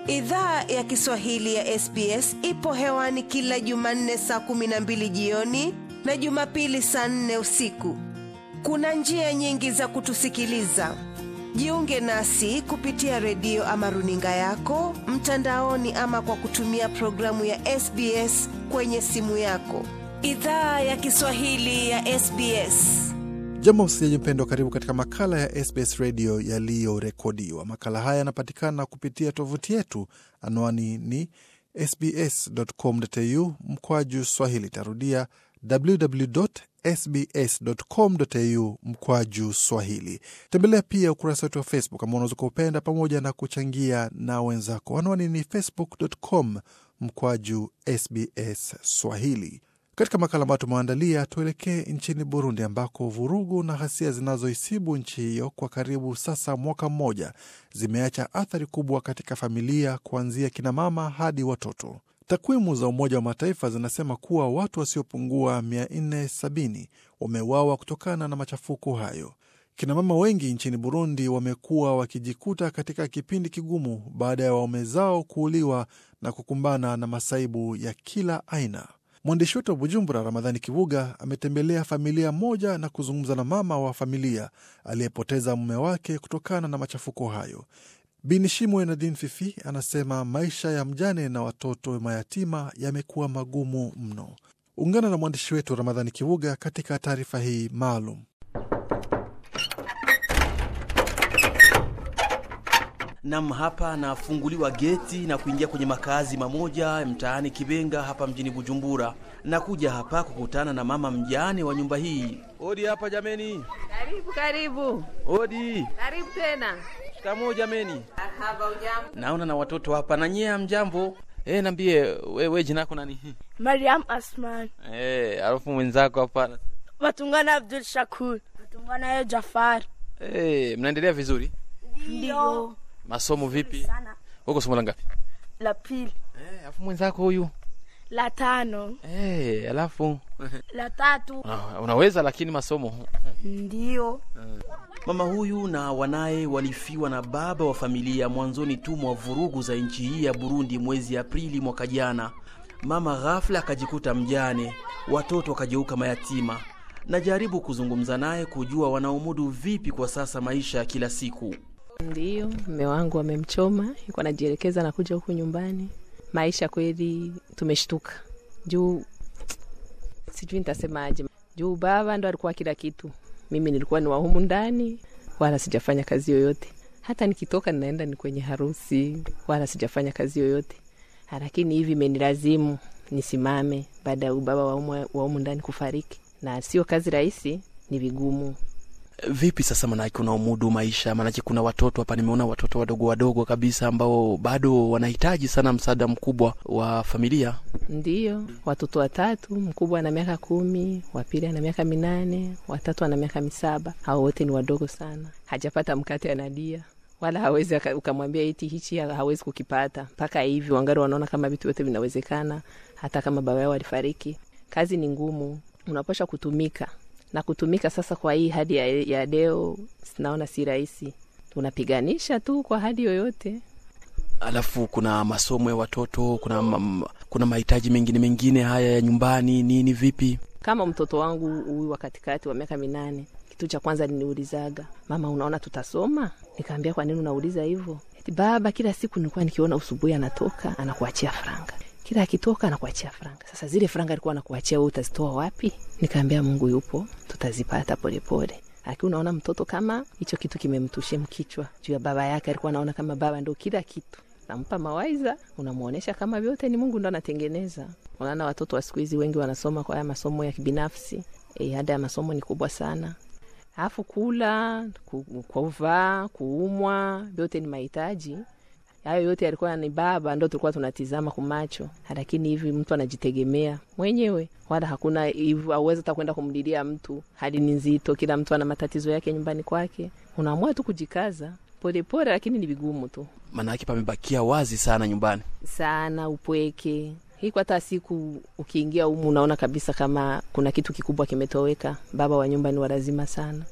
Idhaa ya Kiswahili ya SBS ipo hewani kila Jumanne saa kumi na mbili jioni na Jumapili saa nne usiku. Kuna njia nyingi za kutusikiliza. Jiunge nasi kupitia redio ama runinga yako mtandaoni, ama kwa kutumia programu ya SBS kwenye simu yako. Idhaa ya Kiswahili ya SBS. Jambo msikilizaji mpendwa, karibu katika makala ya SBS redio yaliyorekodiwa. Makala haya yanapatikana kupitia tovuti yetu, anwani ni sbs.com.au mkwaju swahili. Tarudia www.sbs.com.au mkwaju swahili. Tembelea pia ukurasa wetu wa Facebook ambao unaweza kupenda pamoja na kuchangia na wenzako. Anwani ni facebook.com mkwaju sbs swahili. Katika makala ambayo tumeandalia, tuelekee nchini Burundi ambako vurugu na ghasia zinazoisibu nchi hiyo kwa karibu sasa mwaka mmoja zimeacha athari kubwa katika familia, kuanzia kinamama hadi watoto. Takwimu za Umoja wa Mataifa zinasema kuwa watu wasiopungua 470 wameuawa kutokana na machafuko hayo. Kinamama wengi nchini Burundi wamekuwa wakijikuta katika kipindi kigumu baada ya waume zao kuuliwa na kukumbana na masaibu ya kila aina. Mwandishi wetu wa Bujumbura, Ramadhani Kivuga, ametembelea familia moja na kuzungumza na mama wa familia aliyepoteza mume wake kutokana na machafuko hayo. Binishimwe Nadin Fifi anasema maisha ya mjane na watoto mayatima yamekuwa magumu mno. Ungana na mwandishi wetu Ramadhani Kivuga katika taarifa hii maalum. Nam, hapa nafunguliwa geti na kuingia kwenye makazi mamoja mtaani Kibenga hapa mjini Bujumbura. Nakuja hapa kukutana na mama mjane wa nyumba hii. Odi hapa jameni, Karibu karibu odi. karibu tena. Shikamoo jameni. Haba ujambo? Naona na watoto hapa na nyie mjambo. Eh, nambie wewe jina lako nani? Mariam Asman, Eh, alafu mwenzako hapa. Watungana Abdul Shakur, Watungana yo Jafar. Eh, mnaendelea vizuri? Ndio Masomo vipi? sana. Huko somo la ngapi? La pili, Eh, alafu mwenzako huyu. la tano, Eh, alafu la tatu. Ah, unaweza lakini masomo Ndio Mama huyu na wanaye walifiwa na baba wa familia mwanzoni tu mwa vurugu za nchi hii ya Burundi mwezi Aprili mwaka jana. Mama ghafla akajikuta mjane, watoto wakageuka mayatima. Najaribu kuzungumza naye kujua wanaomudu vipi kwa sasa maisha ya kila siku. Ndiyo, mme wangu amemchoma, yuko anajielekeza na kuja huku nyumbani. Maisha kweli tumeshtuka juu, sijui nitasemaje, juu baba ndo alikuwa kila kitu. Mimi nilikuwa ni wa humu ndani, wala sijafanya kazi yoyote. Hata nikitoka ninaenda ni kwenye harusi, wala sijafanya kazi yoyote, lakini hivi imenilazimu nisimame baada ya baba wa humu- wa humu ndani kufariki, na sio kazi rahisi, ni vigumu Vipi sasa, manake unaomudu maisha? Manake kuna watoto hapa, nimeona watoto wadogo wadogo kabisa ambao bado wanahitaji sana msaada mkubwa wa familia. Ndiyo, watoto watatu, mkubwa ana miaka kumi, wa pili ana miaka minane, watatu ana miaka misaba. Hao wote ni wadogo sana, hajapata mkate analia, wala hawezi aka- ukamwambia iti hichi ha- hawezi kukipata. Mpaka hivi wangali wanaona kama vitu vyote vinawezekana, hata kama baba yao alifariki. Kazi ni ngumu, unapasha kutumika na kutumika. Sasa kwa hii hadi ya, ya leo sinaona si rahisi, tunapiganisha tu kwa hadi yoyote. Alafu kuna masomo ya watoto, kuna ma, kuna mahitaji mengine mengine haya ya nyumbani nini, vipi? kama mtoto wangu huyu wa katikati wa miaka minane, kitu cha kwanza niniulizaga, mama, unaona tutasoma? Nikaambia, kwa nini unauliza hivyo? Eti baba, kila siku nilikuwa nikiona usubuhi anatoka anakuachia franga, kila akitoka anakuachia franga. Sasa zile franga alikuwa anakuachia wewe, utazitoa wapi? Nikaambia, Mungu yupo, tutazipata polepole. Lakini unaona mtoto kama hicho kitu kimemtushia mkichwa juu ya baba yake, alikuwa anaona kama baba ndo kila kitu nampa mawaiza, unamwonyesha kama vyote ni Mungu ndo anatengeneza. Unaona watoto wa siku hizi wengi wanasoma kwa haya masomo ya kibinafsi e, ada ya masomo ni kubwa sana, alafu kula, ku- kuvaa, kuumwa, vyote ni mahitaji hayo yote yalikuwa ni baba ndo tulikuwa tunatizama kumacho, lakini hivi mtu anajitegemea mwenyewe, wala hakuna hivyo, auwezi hata kwenda kumlilia mtu. Hali ni nzito, kila mtu ana matatizo yake nyumbani kwake, unaamua tu kujikaza polepole, lakini ni vigumu tu Manake pamebakia wazi sana nyumbani. sana, upweke hii kwa hata siku ukiingia humu unaona kabisa kama kuna kitu kikubwa kimetoweka. Baba wa nyumba ni walazima sana.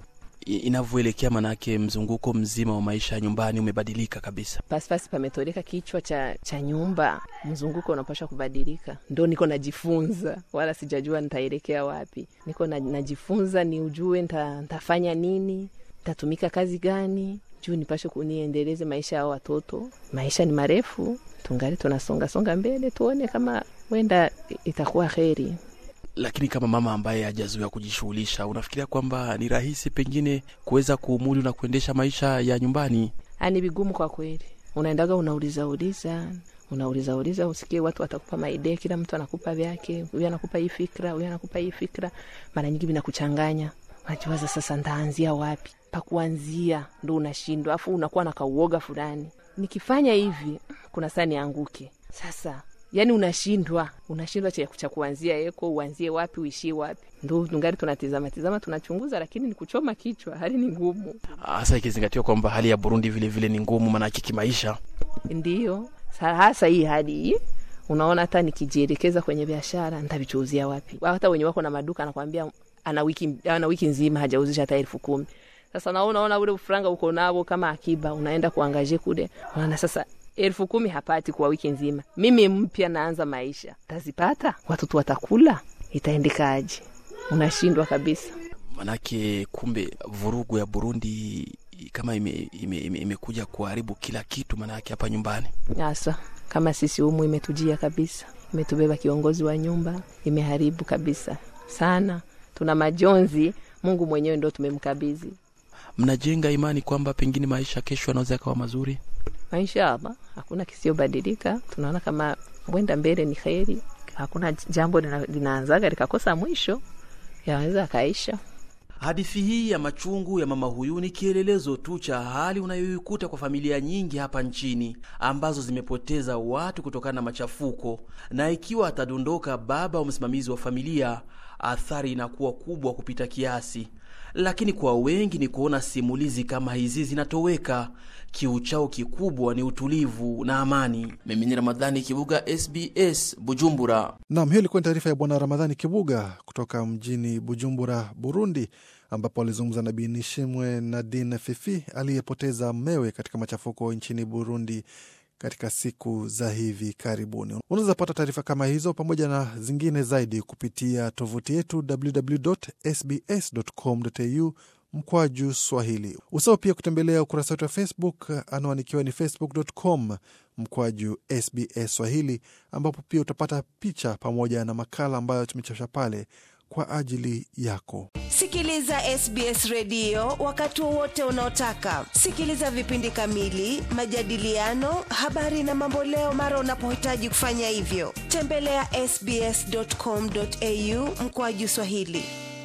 I- inavyoelekea, manake mzunguko mzima wa maisha ya nyumbani umebadilika kabisa. pasipasi pametoleka kichwa cha, cha nyumba, mzunguko unapasha kubadilika. Ndo niko najifunza, wala sijajua nitaelekea wapi. Niko na, najifunza ni ujue nta, ntafanya nini, ntatumika kazi gani juu nipashe kuniendeleze maisha ya hao watoto. Maisha ni marefu, tungali tunasonga songa mbele, tuone kama wenda itakuwa heri. Lakini kama mama ambaye hajazoea kujishughulisha, unafikiria kwamba ni rahisi pengine kuweza kuumudu na kuendesha maisha ya nyumbani? Ah, ni vigumu kwa kweli. Unaendaga unauliza uliza unauliza uliza, usikie watu watakupa maidea, kila mtu anakupa vyake, huyu anakupa hii fikra, huyu anakupa hii fikra, mara nyingi vinakuchanganya. Unajiwaza sasa, ndaanzia wapi? Pakuanzia ndo unashindwa, afu unakuwa na kauoga fulani, nikifanya hivi kuna saa nianguke. Sasa yani unashindwa, unashindwa cha cha kuanzia eko, uanzie wapi, uishie wapi? Ndo tungali tunatizama tizama, tunachunguza, lakini ni kuchoma kichwa, hali ni ngumu. Hasa ikizingatiwa kwamba hali ya Burundi vile vile ni ngumu, manake kimaisha. Ndiyo, sa- hasa hii hadi hii unaona, hata nikijielekeza kwenye biashara nitavichuuzia wapi? Hata wenye wako na maduka anakwambia ana wiki, ana wiki nzima hajauzisha hata elfu kumi. Sasa na unaona ule ufranga uko nao kama akiba, unaenda kuangaje kule, unaona sasa elfu kumi hapati kwa wiki nzima. Mimi mpya naanza maisha, tazipata watoto watakula, itaendekaje? Unashindwa kabisa. Manake kumbe vurugu ya Burundi kama imekuja ime, ime, imekuja kuharibu kila kitu, manake hapa nyumbani. Sasa kama sisi humu imetujia kabisa, imetubeba kiongozi wa nyumba, imeharibu kabisa sana. Tuna majonzi, Mungu mwenyewe ndo tumemkabidhi Mnajenga imani kwamba pengine maisha kesho yanaweza yakawa mazuri? maisha hapa, hakuna kisiobadilika. Tunaona kama mwenda mbele ni heri, hakuna jambo lina- linaanzaga likakosa mwisho, yaweza akaisha. Hadithi hii ya machungu ya mama huyu ni kielelezo tu cha hali unayoikuta kwa familia nyingi hapa nchini ambazo zimepoteza watu kutokana na machafuko, na ikiwa atadondoka baba au msimamizi wa familia, athari inakuwa kubwa kupita kiasi. Lakini kwa wengi ni kuona simulizi kama hizi zinatoweka. Kiu chao kikubwa ni utulivu na amani. Mimi ni Ramadhani Kibuga, SBS Bujumbura. Nam, hiyo ilikuwa ni taarifa ya Bwana Ramadhani Kibuga kutoka mjini Bujumbura, Burundi, ambapo alizungumza na Binishimwe Nadine Fifi aliyepoteza mmewe katika machafuko nchini Burundi katika siku za hivi karibuni. Unaweza pata taarifa kama hizo pamoja na zingine zaidi kupitia tovuti yetu www.sbs.com.au mkwaju Swahili. Usahau pia kutembelea ukurasa wetu wa Facebook, anwani ikiwa ni facebook.com mkwaju SBS Swahili, ambapo pia utapata picha pamoja na makala ambayo tumechapisha pale kwa ajili yako. Sikiliza SBS redio wakati wowote unaotaka. Sikiliza vipindi kamili, majadiliano, habari na mamboleo mara unapohitaji kufanya hivyo. Tembelea ya sbs.com.au mkoaju Swahili.